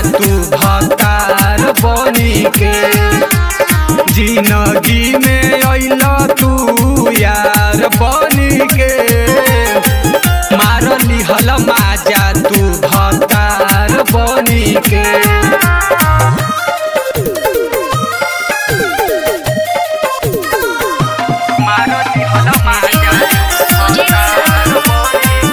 तू भतार बनी के जिंदगी में अइल तू यार बनी के मार लिहल माजा तू भतार बनी के मारती हला माजा भतार बनी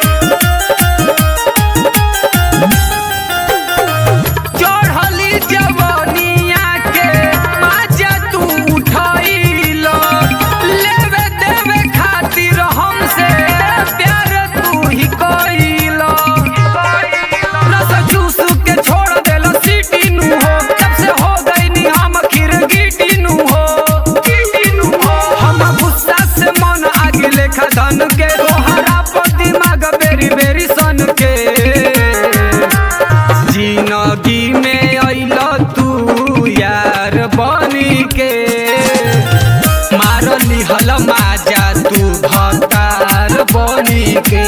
चढ़ली जवनिया के माजा तू उठैल लेवे देवे खातिर हमसे प्यार तू ही कइल रस चूस के छोड़ देल सीटी नु हो तब से हो गईनी हम खिरगिटी नु हो हम गुस्सा से मन आगे लेखा धन के तोहरा पर दिमाग बेरी बेरी सन के जिंदगी में अइल तू यार बनी के मार लिहल माजा तू भतार बनी के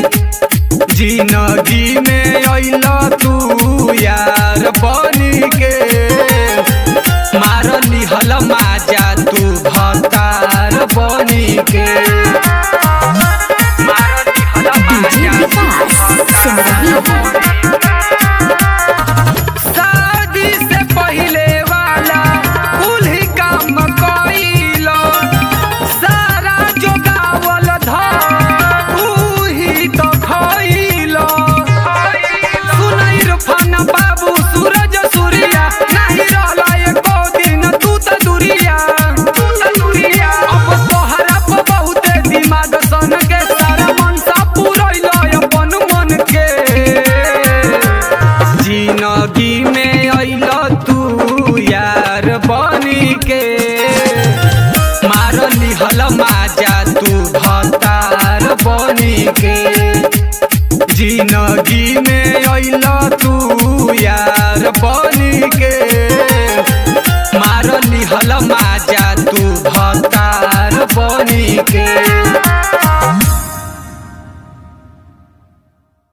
जिंदगी में अइल तू यार बनी के मार लिहल माजा तू भतार बनी के मार लिहल डीजे माजा तू विकास सिमरही शादी से पहिले वाला कुल ही काम कइलो सारा जोगावल धर तू ही तो खइलो सुनई रुफान बाबू सूरज सूर्या नाही रहला एको दिन तू त दुरिया अब तोहरा पर बहुते दिमाग सन के सारा मन सा पुरैलो अपन मन के जिंदगी में अइल तू यार बनी के मार लिहल माजा तू भतार बनी के जिंदगी में अइल तू यार बनी के मार लिहल माजा तू भतार बनी के